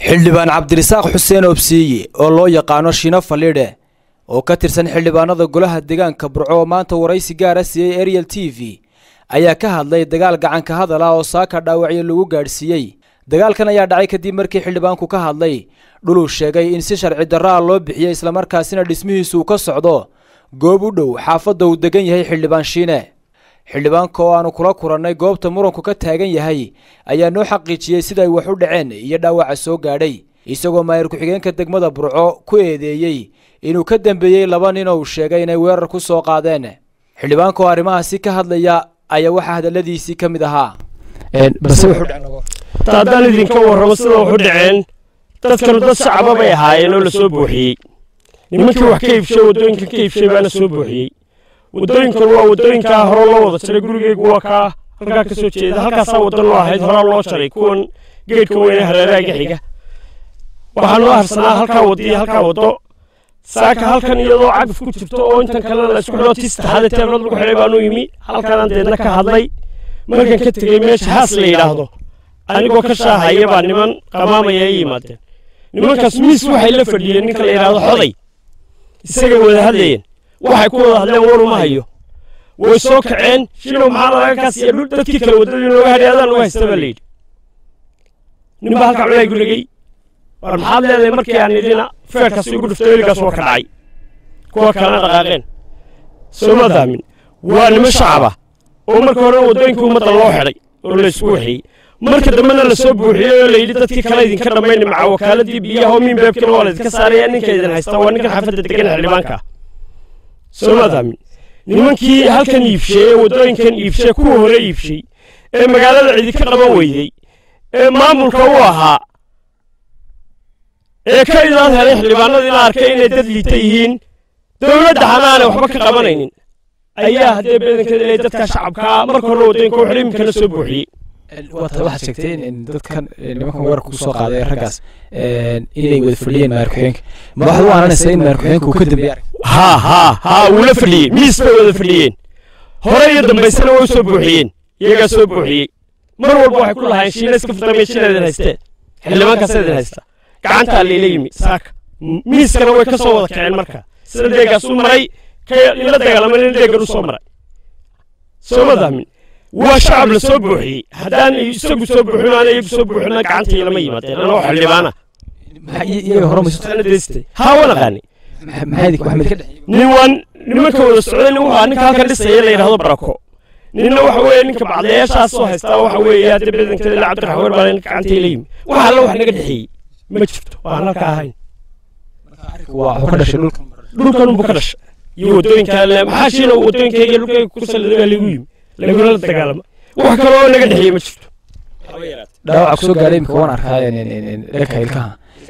xildhibaan cabdirisaaq xuseen obsiiye oo loo yaqaano shino fallidhe oo ka tirsan xildhibaanada golaha deegaanka burco oo maanta waraysi gaara siiyey ariel t v ayaa ka hadlay dagaal gacanka hadal ah oo saaka dhaawacyo lagu gaadhsiiyey dagaalkan ayaa dhacay kadib markii xildhibaanku ka hadlay dhuluu sheegay in si sharci darro ah loo bixiyey islamarkaasina dhismihiisu ka socdo goob u dhow xaafadda uu degan yahay xildhibaan shiine xildhibaanka oo aanu kula kulannay goobta muranku ka taagan yahay ayaa noo xaqiijiyey sida ay wax u dhaceen iyo dhaawaca soo gaadhay isagoo maayir ku-xigeenka degmada burco ku eedeeyey inuu ka dambeeyey laba nin oo uu sheegay inay weerar ku soo qaadeen xildhibaanka oo arrimahaasi ka hadlaya ayaa waxaa hadalladiisii ka mid ahaa haddaan idinka warramo sida waxu dhaceen dadkanu dad shacaba bay ahaayeen oo la soo buuxiyey nimankii wax ka iibshay waddooyinkan ka iibshay baana soo buuxiyey waddooyinkan waa waddooyinkaa hore loo wada jaray gurigeygu waa kaa halkaa ka soo jeeda halkaasaa waddan loo ahayd horaa loo jaray kuwan geedhka weyne hareeraaga xiga waxaa noo harsanaa halkaa waddo iyo halkaa waddo saaka halkan iyadoo cagaf ku jirto oo intan kalena la isku xidhoo tii saddexaadee teeblood lagu xidhay baanu yimi halkanaan deedna ka hadlay markan ka tegey meesha haas la yidhaahdo anigoo ka shaahaya baa niman qamaamaya ay yimaadeen nimankaas miis waxay la fadhiyeen ninka la yidhaahdo xoday isagay wada hadlayeen waxay ku wada hadleen waruma hayo way soo kaceen shinow maxaa laga kaasiya dhul dadkii kale waddadii looga hadhay adaan lagu haysta baa layidhi ninbaa halkaa culaay gulegey war maxaad leedahay markii aan idina feerkaas igu dhufto weligaas waa ka dhacay kuwa kalena dhaqaaqeen sooma daamin waa niman shacaba oo marka horena waddooyinka ummadda loo xidhay oo la isku waxeeyey marka dambena la soo buuxiyey oo layidhi dadkii kale idinka dhammayni maca wakaaladii biyaha oo miinbeebkina waa laydinka saaraya ninka idin haysta waa ninkan xaafadda degan xildhibaanka sooma daamin nimankii halkan iibshay ee waddooyinkan iibshay kuwa hore iibshay ee magaalada idinka qaban weydey ee maamulka u ahaa ee ka idaad helay xildhibaanadiina arkay inay dad liita yihiin dowladda xanaanay waxba ka qabanaynin ayaa haddee beedankeeda ilay dadka shacabkaa marka hore waddooyinka u xidhay iminkana soo buuxiyey waxaad sheegtay in dadkan nimankan weerarka kusoo qaaday raggaas inay wada fadhiyeen maayir ku-xigeenka ma waxaad u aananaysaa in maayir ku-xigeenka uu ka dambeeyey haa haa haa wuu la fadhiyey miis bay wada fadhiyeen hore iyo dambaysana way u soo buuxiyeen iyagaa soo buuxiyey mar walba waxay ku lahaayeen shiina iska furtamay shiina idin haystee xildhibaankaasa idin haysta gacantaa layla yimi saaka miiskana way ka soo wada kaceen marka sida deegaas u maray ka ila dagaalamay ina deegan u soo maray sooma daamin waa shacab la soo buuxiyey haddaan isagu soo buuxin aan iyagu soo buuxina gacantay lama yimaadeen anoo xildhibaana iyaga hore deystay haa waan aqaanay nin waan nimanka wada socday nin wuxuu ninka halkan dhisaya la yidhahdo barako ninna waxa weeye ninka bacdayaashaas soo haystaa waxa weeye hadda bedankeeda ila cabdiraxmaan baa ninka gacantay la yimi waxa alla wax naga dhexeeyey ma jirto waan halka ahayn dhulkan unbu ka dhashay iyo waddooyinka maxaa shiina waddooyinkayga dhulkayga ku saliday baa lagu yimi lagula la dagaalama wax kale oo naga dhexeeyey ma jirto dhaawaca kusoo gaadhay imika waan arkaa dhanka ilkaha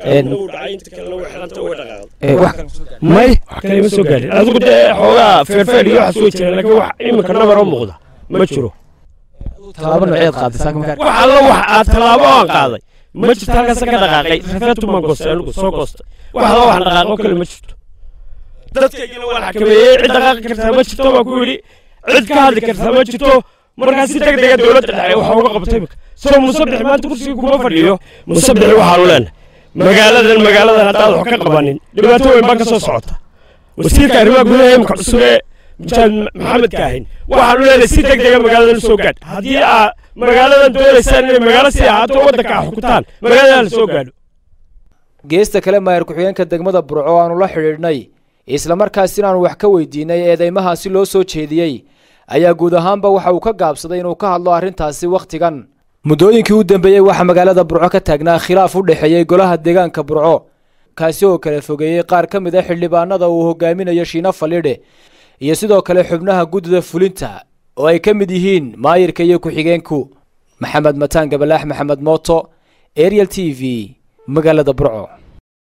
may wax kale ma soo gaadhin adigu dee xoogaa feerfeer iyo waxaas way jireen laakiin wax iminka nabar oo muuqda ma jiro tallaabo nooceed qaaday saaka markaa wax alla wax aad tallaabo aan qaaday ma jirto halkaasa ka dhaqaaqay rafeetu maan goostay anigu soo goostay wax alla waxaan dhaqaaqo kale ma jirto dadkaygina waan xakameeyey cid dhaqaaqi kartaa ma jirto baan ku yidhi cid ka hadli kartaa ma jirto markaa si deg dega dowladda dhexe waxa uga qabtay imika soo musabix maanta kursiga kuma fadhiyo musabixi waxaanu leenahay magaaladan magaaladan haddaad wax ka qabanin dhibaato weyn baa ka soo socota wasiirka arrimaha gudaha imika cusub ee mujaahid maxamed kaahin waxaanu leenahay si deg dega magaaladan usoo gaadh haddii aa magaaladan doonaysaan inay magaalo sii ahaato waddanka a xukutaan magaaladan la soo gaadho geesta kale maayir ku-xigeenka degmada burco aanu la xidhiidhnay islamarkaasina aanu wax ka weydiinay eedeymahaasi loo soo jeediyey ayaa guud ahaanba waxa uu ka gaabsaday inuu ka hadlo arrintaasi wakhtigan muddooyinkii u dambeeyey waxaa magaalada burco ka taagnaa khilaaf u dhexeeyey golaha deegaanka burco kaasi oo kala fogeeyey qaar ka mid a xildhibaanada uu hogaaminayo shiina fallidhe iyo sidoo kale xubnaha guddida fulinta oo ay ka mid yihiin maayirka iyo ku-xigeenku maxamed mataan gabalaax maxamed mooto ariel t v magaalada burco